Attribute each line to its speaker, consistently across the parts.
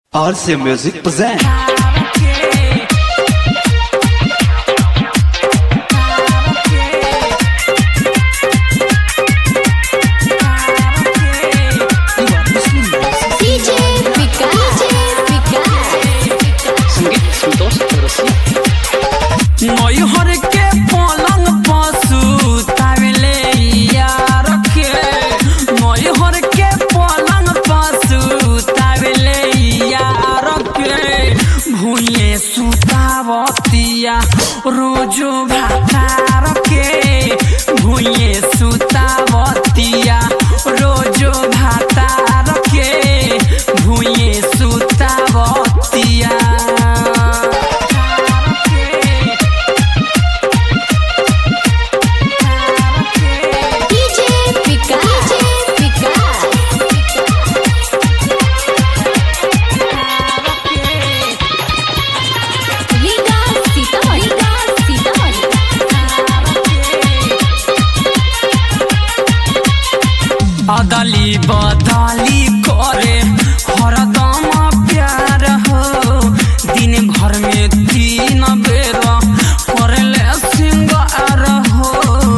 Speaker 1: RC Music present.
Speaker 2: DJ Vikas.
Speaker 3: संगीत संतोष चौरसिया
Speaker 4: मैहर के पलंग पशु तावेले यार के मैहर के पलंग पशु तावेले यार के भूये सुतावतिया रोजो भातार के भूये सुतावतिया रोजो भातार के भूये सुतावतिया
Speaker 2: DJ Vikas. Vikas Sitamarhi.
Speaker 4: अदली बदली करे हरदम प्यार हो दिन भर में तीन बेर करले सिंगार हो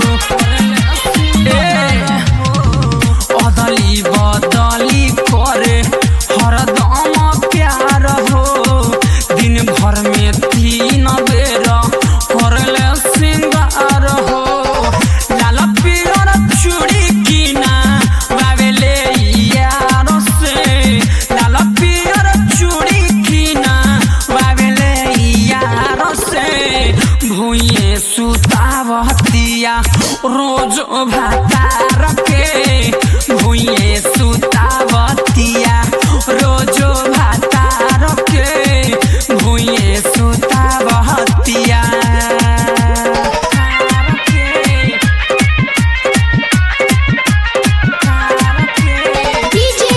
Speaker 4: ए, अदली बदली करे हरदम प्यार हो दिन भर में तीन बेर करले सिंगार हो लाल पियर चूड़ी किना बाबेले यार से लाल पियर चूड़ी किना बाबेले यार से भूये सुतावतिया रोज भातार के भूये सुतावतिया रोज भातार के भूये सुतावतिया
Speaker 2: DJ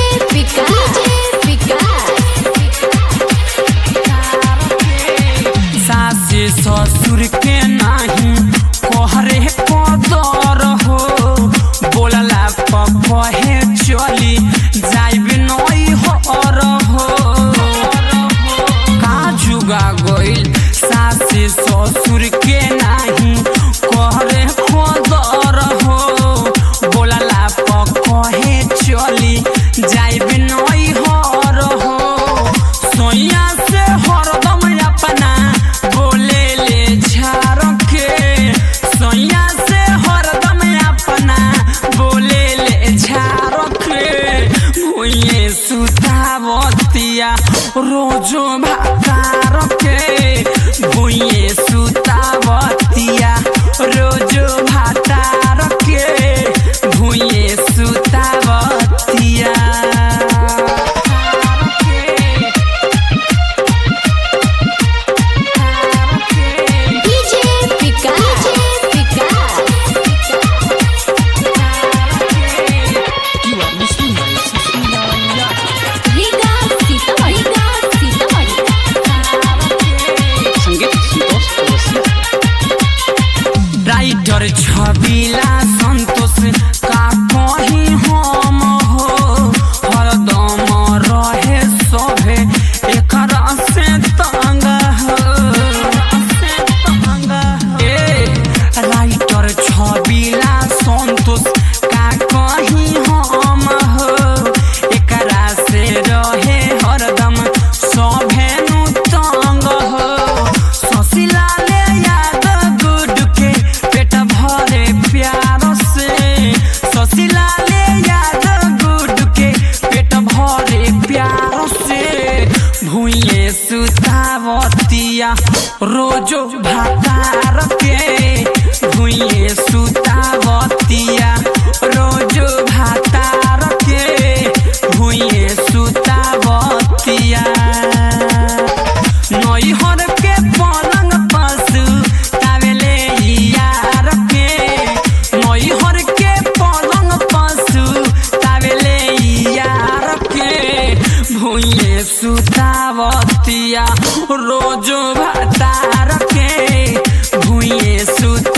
Speaker 4: सासे ससुर के नाही कहरे कदर हो बोलला पपहे चली जाइब नई हर हो का जुगा गइल सासे ससुर के नाही कहरे कदर हो बोलला पकहे चली जाइब नई हर हो सोया से हरदम अपना बोले ले झार के सोया से हरदम अपना बोले ले झार के भुइये सुतावतिया रोजो भातार के भुइये सुतावतिया रोजो भातार के भुइये सुतावतिया
Speaker 3: You are listening by Sismiya संगीत संतोष चौरसिया
Speaker 4: राइटर छबिला संतोष का कहीं हम हो हरदम रहे सभे एकरा से तंग हो ए राइटर छबिला संतोष का कहीं हम हो एकरा से रहे हरदम सभे नु तंग हो ससिला ले याद गुड के पेट भरे प्यार से ससिला ले याद गुड के पेट भरे प्यार से भूये सुतावतिया रोजो भातार के भूये सुतावतिया रोजो भातार के भूये सुतावतिया नैहर के पलंग पशु तावेले यार के नैहर के पलंग पशु तावेले यार के भूये सुतावतिया रोज भातार के भूये सुत